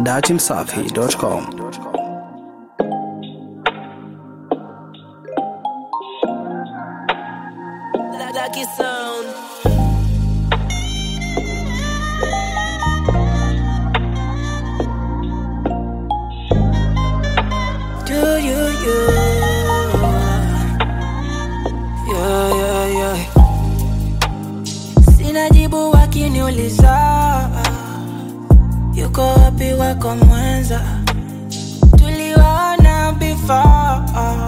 datimsafi.com. Lucky sound. Do you, you? Yeah, yeah, yeah. Sina jibu wakiniuliza yuko wapi wako mwenza, tuliwaona before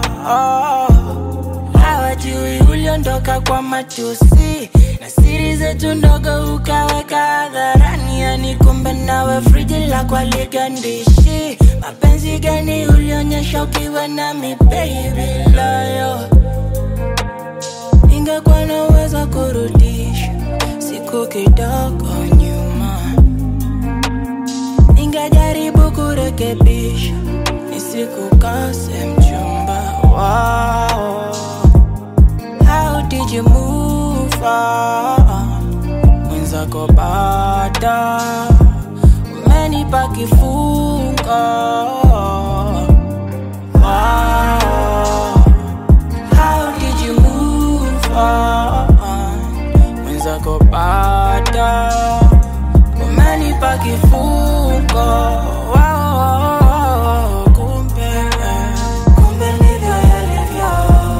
hawajui uliondoka kwa matusi na siri zetu ndogo ukaweka hadharani, yani kumbe nawe friji la kwaligandishi. Mapenzi gani ulionyesha ukiwa nami baby loyo? Ingekuwa na uwezo wa kurudisha siku kidogo nyuma, ningejaribu kurekebisha nisikukose mchumba wao. How did you move on? Mwenzako bada umenipa kifungo Wow. How did you move on? Mwenzako bada umenipa kifungo Wow. Kumbe, kumbe ndivyo yalivyo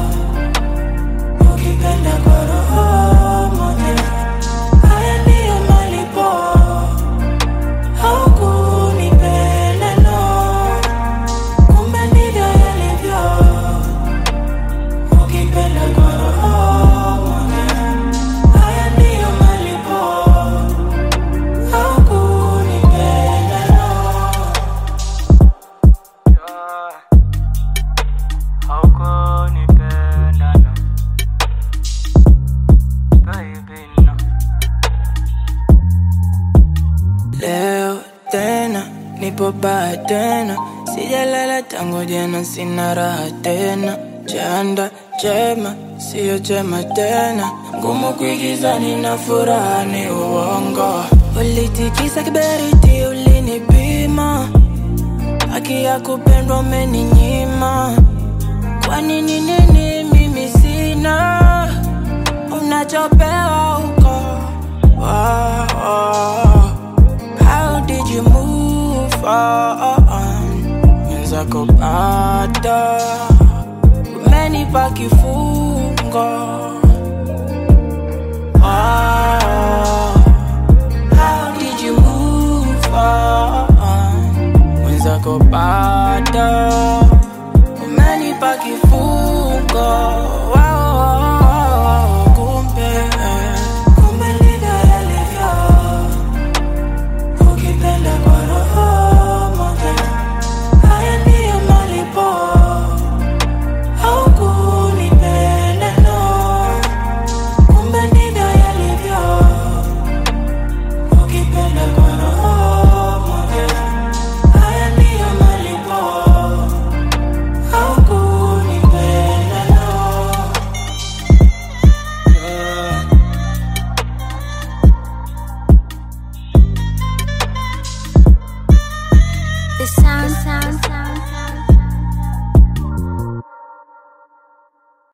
ukipenda kwa roho moja, haya ndiyo malipo. Haukunipenda no, kumbe ndivyo yalivyo. Ukipenda kwa roho moja, haya ndiyo malipo. Haukunipenda no. Haukunipenda no. Baby, no. Leo tena nipo baa tena, sijalala tangu jana, sina raha tena. Chanda chema siyo chema tena, ngumu kuigiza, nina furaha ni uongo. Ulitikisa kiberiti, ulinipima, haki ya kupendwa umeninyima. Kwa nini nini mimi sina unachopewa huko? Wow, wow. How did you move on? Mwenzako bada